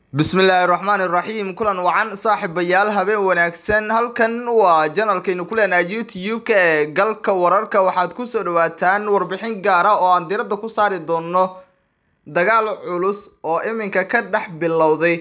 bismillaahi raxmaani raxiim kulan wacan saaxiibayaal habeen wanaagsan halkan waa janalkaynu ku leenahay youtube-ka ee galka wararka waxaad kusoo dhawaataan warbixin gaara oo aan diradda ku saari doono dagaal culus oo iminka ka dhex bilowday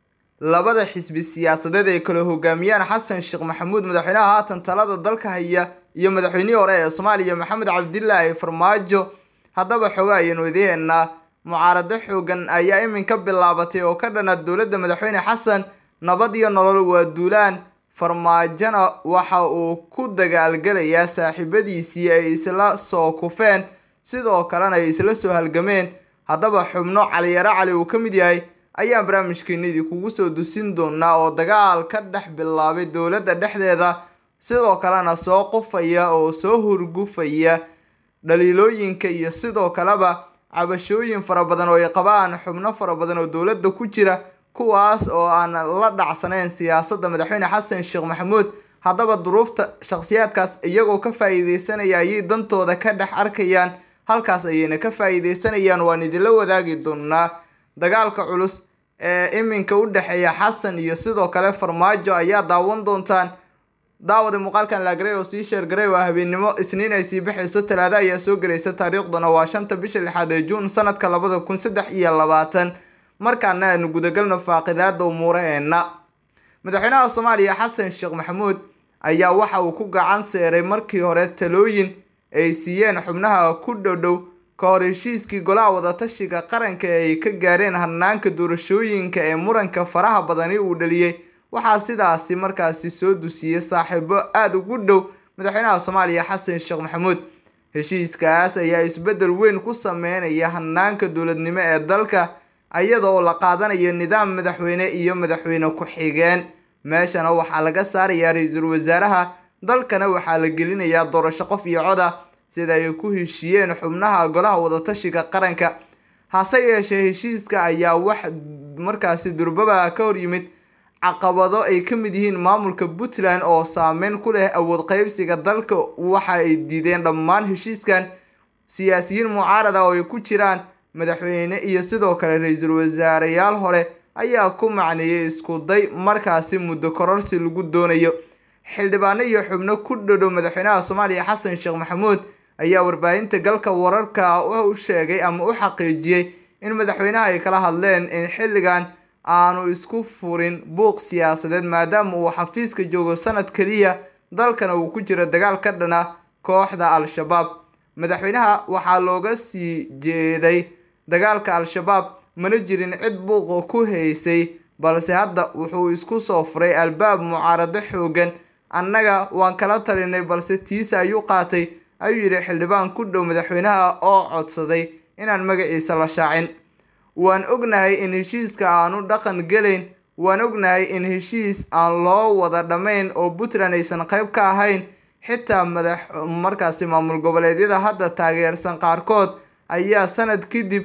labada xisbi siyaasadeed ay kala hogaamiyaan xasan sheekh maxamuud madaxweynaha haatan talada dalka haya iyo madaxweynihii hore ee soomaaliya maxamed cabdilaahi farmaajo haddaba xoga ayaynu idiheennaa mucaarado xoogan ayaa iminka bilaabatay oo ka dhana dowladda madaxweyne xasan nabad iyo nolol waa duulaan farmaajona waxa uu ku dagaalgalayaa saaxiibadiisii ay isla soo kufeen sidoo kalena ay isla soo halgameen haddaba xubno caliyaro cali uu ka mid yahay ayaan barnaamijkeena idinkugu soo dusin doonaa oo dagaal ka dhex bilaabay dowladda dhexdeeda sidoo kalena soo qufaya oo soo hurgufaya dhaliilooyinka iyo sidoo kaleba cabashooyin fara badan oo ay qabaan xubno fara badan oo dowladda ku jira kuwaas oo aan la dhacsanayn siyaasadda madaxweyne xasan sheekh maxamuud haddaba duruufta shakhsiyaadkaas iyagoo ka faa-iideysanaya ayay dantooda ka dhex arkayaan halkaas ayayna ka faa-iideysanayaan waan idinla wadaagi doonaa dagaalka culus ee iminka u dhexeeya xasan iyo sidoo kale farmaajo ayaa daawan doontaan daawada muuqaalkan laagaray oo sii sheergaray waa habeennimo isniin ay sii baxayso talaado ayaa soo gelaysa taariikhduna waa shanta bisha lixaad ee juun sanadka labada kun saddex iyo labaatan markaana aanu gudagalno faaqidaada umuuraheenna madaxweynaha soomaaliya xasan sheekh maxamuud ayaa waxa uu ku gacan seeray markii hore talooyin ay siiyeen xubnaha ku dhowdhow ka hor heshiiskii golaha wadatashiga qaranka ee ay ka gaareen hanaanka doorashooyinka ee muranka faraha badani uu dhaliyey waxaa sidaasi markaasi soo dusiyey saaxiibo aada ugu dhow madaxweynaha soomaaliya xasan sheekh maxamuud heshiiskaas ayaa isbeddel weyn ku sameynaya hanaanka dowladnimo ee dalka iyada oo la qaadanayo nidaam madaxweyne iyo madaxweyne ku-xigeen meeshana waxaa laga saarayaa ra-iisul wasaaraha dalkana waxaa la gelinayaa doorasho qof iyo cod ah sida ay ku heshiiyeen xubnaha golaha wadatashiga qaranka hase yeeshee heshiiska ayaa wax markaasi durbaba ka hor yimid caqabado ay ka mid yihiin maamulka puntland oo saameyn ku leh awood qeybsiga dalka waxa ay diideen dhammaan heshiiskan siyaasiyiin mucaarada oo ay ku jiraan madaxweyne iyo sidoo kale ra-iisul wasaareyaal hore ayaa ku macneeyay isku day markaasi muddo kororsi lagu doonayo xildhibaano iyo xubno ku dhodhow madaxweynaha soomaaliya xasan sheekh maxamuud ayaa warbaahinta galka wararka u sheegay ama u xaqiijiyey in madaxweynaha ay kala hadleen in xilligan aanu isku furin buuq siyaasadeed maadaama uu xafiiska joogo sanad keliya dalkana uu ku jiro dagaal ka dhana kooxda al-shabaab madaxweynaha waxaa looga sii jeeday dagaalka al-shabaab mana jirin cid buuqa ku haysay balse hadda wuxuu isku soo furay albaab mucaarado xoogan annaga waan kala talinay balse tiisa ayuu qaatay ayuu yidhi xildhibaan ku dhow madaxweynaha oo codsaday inaan magaciisa la shaacin waan ognahay in heshiiska aanu dhaqan gelayn waan ognahay in heshiis aan loo wada dhammayn oo puntland aysan qayb ka ahayn xitaa madax markaasi maamul goboleedyada hadda taageersan qaarkood ayaa sanad kadib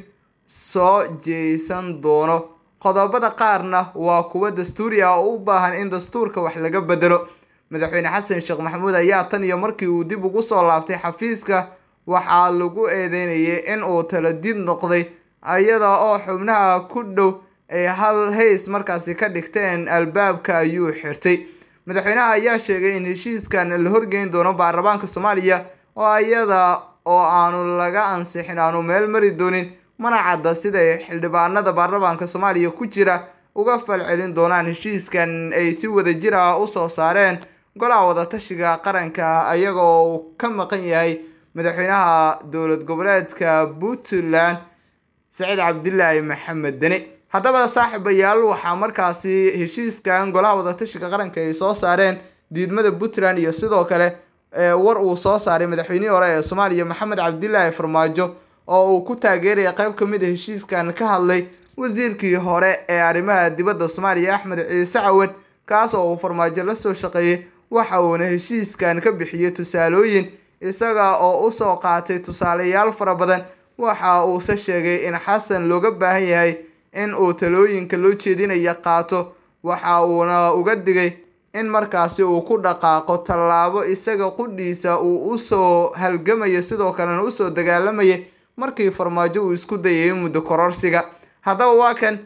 soo jeesan doono qodobada qaarna waa kuwa dastuuri ah oo u baahan in dastuurka wax laga bedelo madaxweyne xasan sheekh maxamuud ayaa tan iyo markii uu dib ugu soo laabtay xafiiska waxaa lagu eedeynayay in uu taladid noqday iyada oo xubnaha ku dhow ay hal hays markaasi ka dhigteen albaabka ayuu xirtay madaxweynaha ayaa sheegay in heshiiskan la horgeyn doono baarlamaanka soomaaliya oo iyada oo aanu laga ansixin aanu meel mari doonin mana cadda siday xildhibaanada baarlamaanka soomaaliya ku jira uga falcelin doonaan heshiiskan ay si wadajir ah usoo saareen golaha wadatashiga qaranka iyaga oo uu ka maqan yahay madaxweynaha dowlad goboleedka puntland saciid cabdilaahi maxamed deni haddaba saaxiibayaal waxaa markaasi heshiiskan golaha wadatashiga qaranka ay soo saareen diidmada puntland iyo sidoo kale war uu soo saaray madaxweynihii hore ee soomaaliya maxamed cabdilaahi farmaajo oo uu ku taageeraya qayb ka mid a heshiiskan ka hadlay wasiirkii hore ee arrimaha dibadda soomaaliya axmed ciise cawad kaas oo uu farmaajo la soo shaqeeyey waxa uuna heshiiskan ka bixiyey tusaalooyin isaga oo usoo qaatay tusaalayaal fara badan waxa uuse sheegay in xasan looga baahan yahay in uu talooyinka loo jeedinaya qaato waxa uuna uga digay in markaasi uu ku dhaqaaqo tallaabo isaga qudhiisa uu usoo halgamayo sidoo kalena usoo dagaalamayay markii farmaajo uu isku dayay muddo kororsiga haddaba waa kan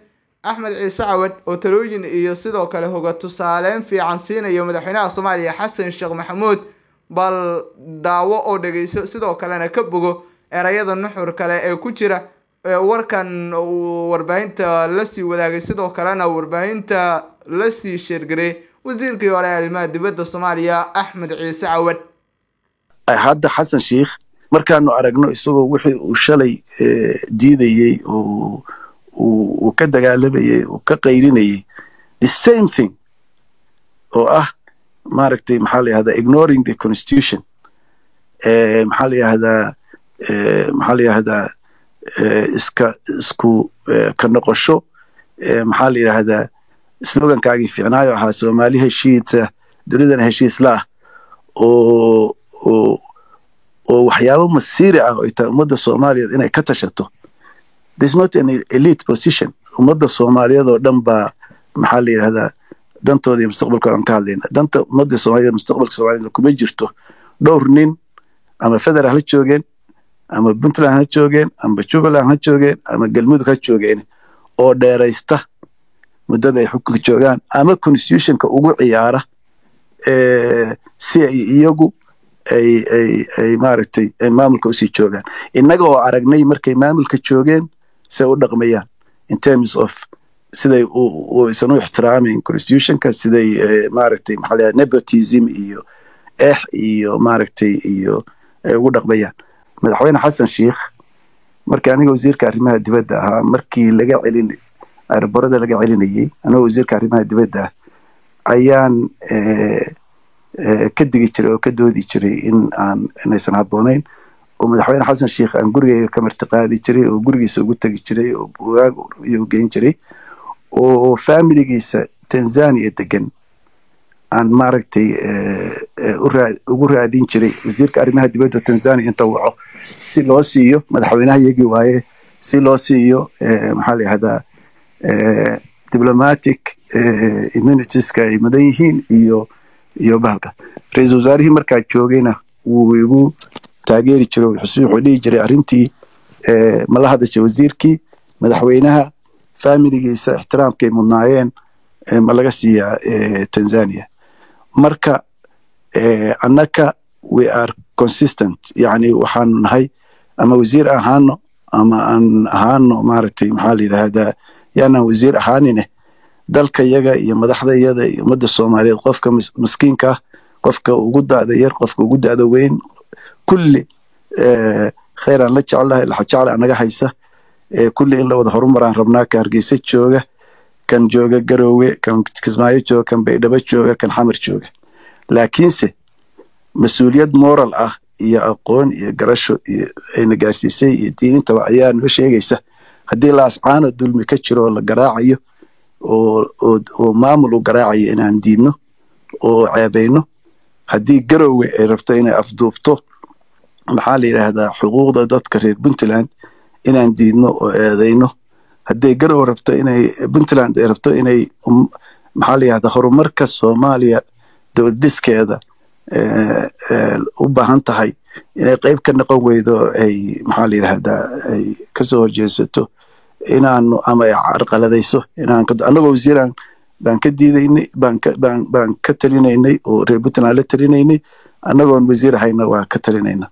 axmed ciise cawad oo talooyin iyo sidoo kale hoga tusaaleyn fiican siinayo madaxweynaha soomaaliya xasan sheekh maxamuud bal daawo oo dhegeyso sidoo kalena ka bogo erayada nuxur kale ee ku jira warkan uu warbaahinta lasii wadaagay sidoo kalena warbaahinta lasii sheergaray wasiirkii hore ee arrimaha dibadda soomaaliya axmed ciise cawad hadda xasan sheikh markaanu aragno isagoo wixii uu shalay diidayey uu ka dagaalamayey uu ka qayrinayey the same thing oo ah maaragtay maxaa la yihahdaa ignoring the constitution maxaa la yihahdaa maxaa la yihahdaa iska isku ka noqosho maxaa la yidhaahdaa slogankaagii fiicnaayo ahaa soomaali heshiisa dunidana heshiis la ah oo oo oo waxyaabo masiiri ah oo tahay ummadda soomaaliyeed inay ka tashato there's not an elite position ummadda soomaaliyeed oo dhan baa maxaa la yidhahdaa dantooda iyo mustaqbalkooda aan ka hadlayna danta ummadda soomaaliyeed mustaqbalka soomaaliyeed kuma jirto dhowr nin ama federal ha joogeen ama puntland ha joogeen ama jubbaland ha joogeen ama galmudug ha joogeen oo dheeraysta muddada ay xukunka joogaan ama constitutionka ugu ciyaara si ay iyagu ay ay ay maaragtay ay maamulka usii joogaan innaga oo aragnay markay maamulka joogeen siay u dhaqmayaan in terms of siday isan u ixtiraamayn constitutionka siday maaragtay maxaa layaha nepotism iyo ex iyo maaragtay iyo ay ugu dhaqmayaan madaxweyne xasan sheikh markii aniga wasiirka arrimaha dibadda ahaa markii laga celin aeroborada laga celinayey anigoo wasiirka arrimaha dibadda ah ayaan ka digi jiray oo ka doodi jiray in aan inaysan habboonayn oo madaxweyne xasan sheikh aan gurigeyga ka martiqaadi jiray oo gurigiisa ugu tegi jiray oo bugaag iyo geyn jiray oo familigiisa tanzania degan aan maaragtay ugu raadin jiray wasiirka arrimaha dibadda tanzania inta waco si loo siiyo madaxweynaha yagii waaye si loo siiyo maxaa la yihahdaa diplomatic immunitieska ay mudan yihiin iyo iyo bahalka ra-iisul wasaarihii markaa joogayna wuu igu taageeri jiro wuxuu dhihi jiray arrintii mala hadasha wasiirkii madaxweynaha familigiisa ixtiraamkay mudnaayeen ma laga siiyaa tanzania marka annaka we are consistent yani waxaanu nahay ama wasiir ahaano ama aan ahaano maaragtay maxaa la yidhaahdaa yaanaan wasiir ahaanine dalka yaga iyo madaxda iyada iyo ummadda soomaaliyeed qofka maskiinka ah qofka ugu da'da yar qofka ugu da'da weyn kulli khayraan la jeclahay laxajecla anaga haysa kulli in la wada horumaraan rabnaa ka hargeysa jooga kan jooga garoowe kan kismaayo jooga kan baydhabo jooga kan xamar jooga laakiinse mas-uuliyad moral ah iyo aqoon iyo garasho iyo ayna gaarsiisay iyo diinintaba ayaa noo sheegaysa haddii laascaano dulmi ka jiro oo la garaacayo oo maamul u garaacayo inaan diidno oo ceebayno haddii garoowe ay rabto inay afduubto maxaa la yidhaahdaa xuquuqda dadka reer puntland inaan diidno oo eedayno hadday garowe rabto inay puntland ay rabto inay maxaa la yihahdaa horumarka soomaaliya dowlad dhiskeeda u baahan tahay inay qayb ka noqon weydo ay maxaa la yidhaahdaa ay kasoo horjeesato inaanu ama ay carqaladayso inaan annagoo wasiiraan baan ka diidaynay baan ka baan baan ka talinaynay oo reer puntland la talinaynay annagoon wasiir ahayna waa ka talinayna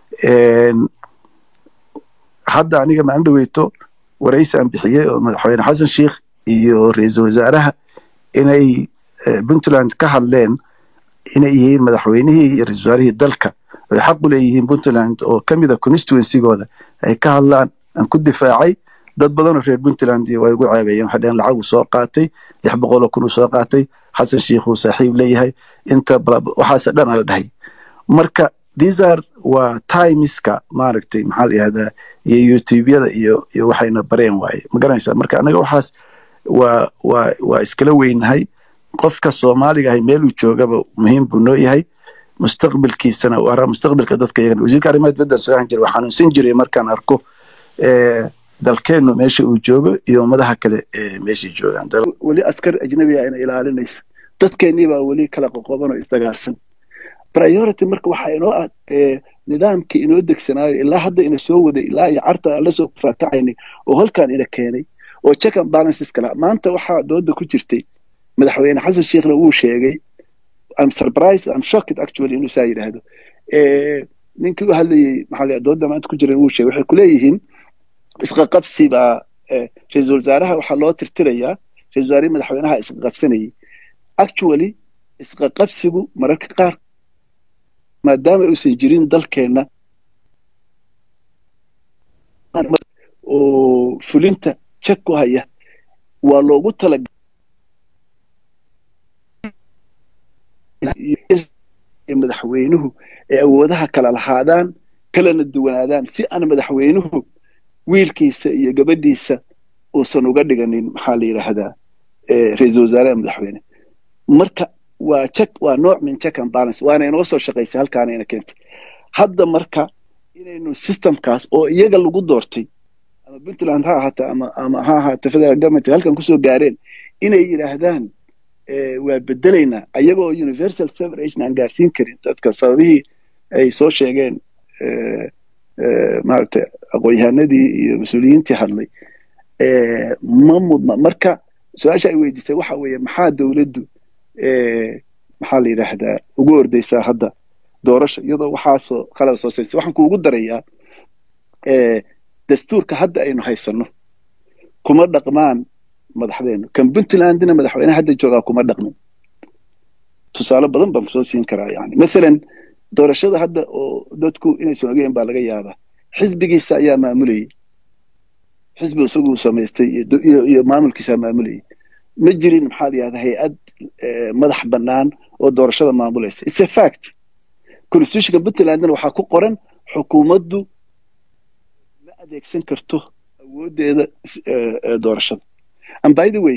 hadda aniga maan dhaweyto waraysi aan bixiyey oo madaxweyne xasan sheikh iyo ra-iisul wasaaraha inay puntland ka hadleen inay yihiin madaxweynihii iyo ra-isul wasaarihii dalka ay xaq u leeyihiin puntland oo ka mid a constituencygooda ay ka hadlaan aan ku difaacay dad badanoo reer puntland waa igu ceebeeyeen waxay dhaheen lacag uu soo qaatay lix boqoloo kun uu soo qaatay xasan sheikh uu saaxiib leeyahay inta waxaase dhan ala dhahay marka thesar waa timeska maaragtay maxaa la yihahdaa iyo youtubeyada iyo iyo waxayna bareen waaye ma garanaysaa marka annaga waxaas waa waa waa iskala weynahay qofka soomaaliga ahay meeluu joogaba muhiim buu noo yahay mustaqbalkiisana waa mustaqbalka dadka iyagana wasiirka arrimaha dibadda soo ahan jiray waa xanuunsan jiray markaan arko dalkeennu meesha uu joogo iyo ummadaha kale meeshay joogaan weli askar ajnabiga ina ilaalinaysa dadkeennii baa weli kala qoqoban oo isdagaarsan priority marka waxaa inoo ah nidaamkii inoo degsanaayo ilaa hadda ina soo waday ilaa iyo carta aan lasoo faatacaynay oo halkaan ina keenay oo check and balances kala maanta waxaa dooda ku jirtay madaxweyne xasan sheekhna wuu sheegay I'm surprised I'm shocked actually inuu saa yidhaahdo ninkii u hadlayey maxaa la dooda maanta ku jiran wuu sheegay waxay kuleeyihiin isqaqabsi baa ra-iisul wasaaraha waxaa loo tirtirayaa ra-isul wasaarihii madaxweynaha isqaqabsanayay actually isqaqabsigu mararka qaar maadaama uusan jirin dalkeenna oo fulinta jak ku haya waa loogu tala madaxweynuhu ay awoodaha kala lahaadaan kalana duwanaadaan si aan madaxweynuhu wiilkiisa iyo gabadhiisa uusan uga dhiganin maxaa la yidhaahdaa ra-iisul wasaaraha madaxweyne marka waa check waa nooc min check and balance waana inoo soo shaqaysay halkaana ina keentay hadda marka inaynu systemkaas oo iyaga lagu doortay ama puntland ha ahaato ama ama ha ahaato federal government halkan kusoo gaareen inay yidhaahdaan waa bedelaynaa ayagoo universal separation aan gaarsiin karin dadka sababihii ay soo sheegeen maaragtay aqoon-yahanadii iyo mas-uuliyiintii hadlay ma mudna marka su-aasha ay weydiisay waxa weeye maxaa dowladdu maxaa la yidhaahdaa ugu ordaysaa hadda doorasha iyadoo waxaasoo qalada soo saysa waxaan kuugu darayaa dastuurka hadda aynu haysanno kuma dhaqmaan madaxdeenu kan puntlandina madaxweyne hadda joogaa kuma dhaqmin tusaale badan baan kusoo siin karaa yani mathalan doorashada hadda oo dadku inaysan ogeyn baa laga yaabaa xisbigiisa ayaa maamulayay xisbi isaguu samaystay iyo maamulkiisaa maamulayay ma jirin maxaa la yihahda hay-ad madax bannaan oo doorashada maamulaysa it's a fact constitutionka puntlandna waxaa ku qoran xukuumaddu ma adeegsan karto awooddeeda doorashada and by the way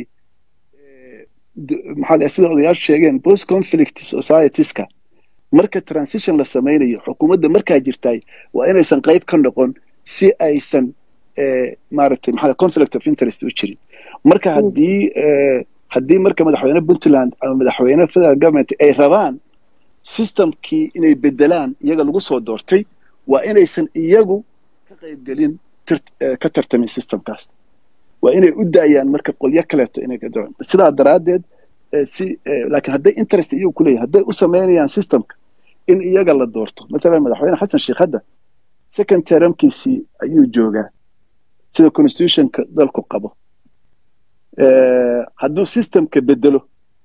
maxaa la sida odayaashu sheegeen post conflict societieska marka transition la samaynayo xukuumadda markaa jirtaay waa inaysan qayb ka noqon si aysan maaragtay maxaa conflict of interest u jirin marka haddii haddii marka madaxweyne puntland ama madaxweyne federal government ay rabaan systemkii inay bedelaan iyaga lagu soo doortay waa inaysan iyagu ka qaybgelin ka tartamin systemkaas waa inay u daayaan marka qolyo kaleeto inay ka doon sidaa daraaddeed si laakiin hadday interest iyagu kuleeyahin hadday u samaynayaan systemka in iyaga la doorto mathalan madaxweyne xasan sheekh hadda second termkiisii ayuu joogaa sida constitutionka dalku qabo hadduu systemka bedelo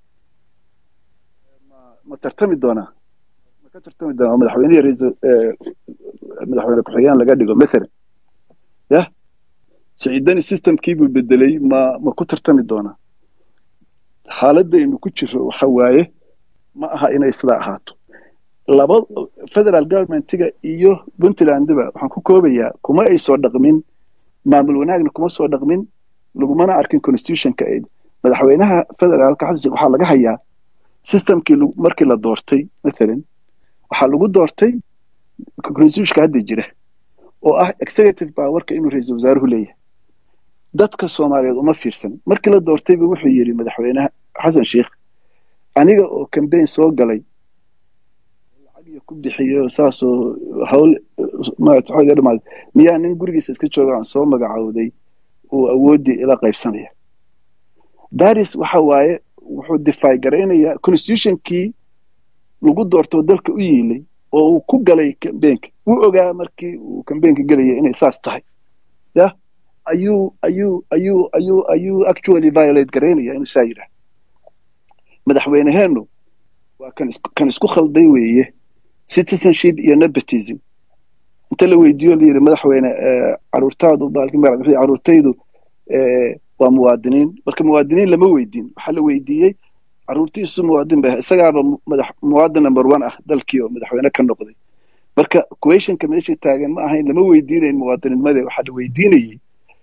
ma tartami doonaa ma ka tartami doonaa madaxweynehi raiisul madaxweyne ku-xigeen laga dhigo mathalan yah siciidani systemkiibuu bedelay ma ma ku tartami doonaa xaaladaynu ku jiro waxa waaye ma aha inay sidaa ahaato laba federal governmentiga iyo puntlandiba waxaan ku koobayaa kuma ay soo dhaqmin maamul wanaagna kuma soo dhaqmin lagumana arkin constitutionka aid madaxweynaha federaalka xasan sheekh waxaa laga hayaa systemkii markii la doortay mathalan waxaa lagu doortay constitutionka hadda jira oo ah executive powerka inuu ra-iisul wasaaruhu leeyahay dadka soomaaliyeed uma fiirsan markii la doortayba wuxuu yidhi madaxweynaha xasan sheekh aniga oo cambaign soo galay lacagiyo ku bixiyo saasoo hawl maga dhamaad miyaa nin gurigiisa iska jooga aan soo magacowday uu awooddii ila qaybsanaya baris waxa waaye wuxuu defy garaynayaa constitutionkii lagu doortoo dalka u yiilay oo uu ku galay cambaynka wuu ogaa markii uu cambaynka gelaya inay saas tahay yah ayuu ayuu ayuu ayuu ayuu actually violate garaynaya inuu saa yidhaah madaxweyneheenu waa kan kan isku khalday weeye citizenship iyo nepotism inta la weydiiyo la yidhi madaxweyne caruurtaadu baalki caruurtaydu waa muwaadiniin marka muwaadiniin lama weydiin waxaa la weydiiyey caruurtiisu muwaadin ba isagaaba madax muwaadin number one ah dalkii oo madaxweyne ka noqday marka questionka meesha taagan ma ahayn lama weydiinayn muwaadinimade waxaa la weydiinayey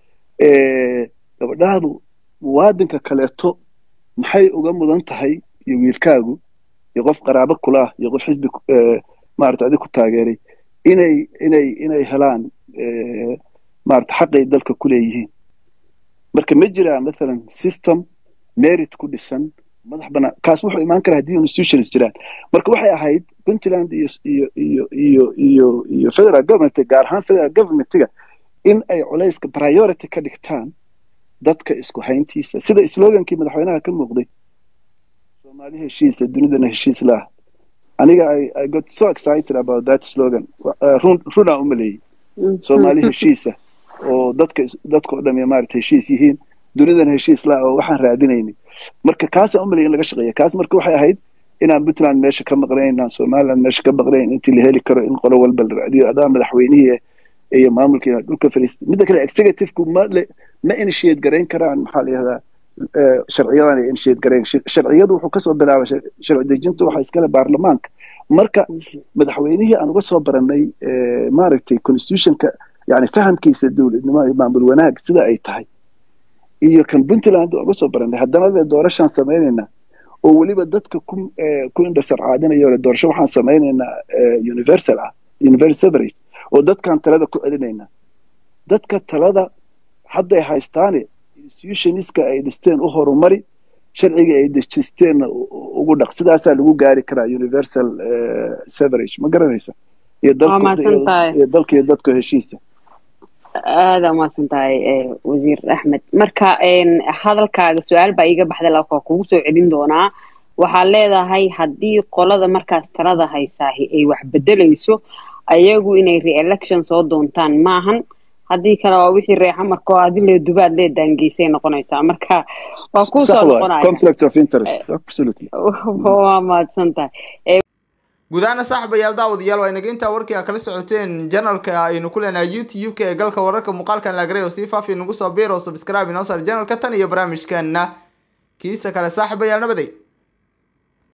gabadhaadu muwaadinka kaleeto maxay uga mudan tahay iyo wiilkaagu iyo qof qaraabo kula ah iyo qof xisbi maarata adig ku taageeray inay inay inay helaan maarata xaqay dalka ku leeyihiin marka ma jiraa mathalan system merit ku dhisan madax banaan kaas wuxuu imaan karaa haddii institutions jiraan marka waxay ahayd puntland iyo iyo iyo iyo iyo iyo federal government gaar ahaan federal governmentiga in ay culayska priority ka dhigtaan dadka isku hayntiisa sida slogankii madaxweynaha ka muuqday soomaali heshiisa dunidana heshiis laah aniga i got so excited about that slogan run runaa u maleeyey soomaali heshiisa oo dadka dadka oo dham maarata heshiis yihiin dunidana heshiis laah oo waxaan raadinaynay marka kaasaan u maleeyay in laga shaqeeya kaas marka waxay ahayd inaan puntland meesha ka maqnayn inaan somaliland meesha ka maqnayn intii la heli karo in qolo walba la raadiyo adaa madaxweynihii iyo maamulkii dhulka fariista midda kale executiveku ma ma initiate garayn karaan maxaa la yihahdaa sharciyadan ay initiate garayn sharciyadu wuxuu kasoo bilaabay sharci dejinta waxaa iskale baarlamaanka marka madaxweynihii aan uga soo baranay maaragtay constitutionka yani fahamkiisa dowladnimo iyo maamul wanaag sida ay tahay iyo kan puntland uga soo baranay haddana le doorashaan samaynaynaa oo weliba dadka ku ku indhasarcaadinayo le doorasho waxaan samaynaynaa universal ah universal average oo dadkaan talada ku celinaynaa dadka talada hadday haystaane institutioniska ay dhisteen u horumari sharciga ay dejisteenna ugu dhaq sidaasaa lagu gaari karaa universal severage ma garanaysa iyo dalka iyo dadka heshiisa aada umahadsan tahay wasiir axmed marka hadalkaaga su-aal baa iiga baxday laakaa kugu soo celin doonaa waxaad leedahay haddii qolada markaas talada haysaahi ay wax bedelayso ayagu inay re-election soo doontaan maahan haddii kale waa wixii reexa marka oo adi lee dubaad lee daangeysay noqonaysaa marka waa kuusoo noqonaya mahadsan tahay guud ahaana saaxiibayaal daawadayaal waa inaga intaa warkii aa kala socoteen janalka aynu ku leenahay youtube-ka ee galka wararka muuqaalkan laagaray oo sii faafi nagu soo biir oo subscribe inoo saar janalka tan iyo barnaamijkeena kiisa kale saaxiibayaal nabaday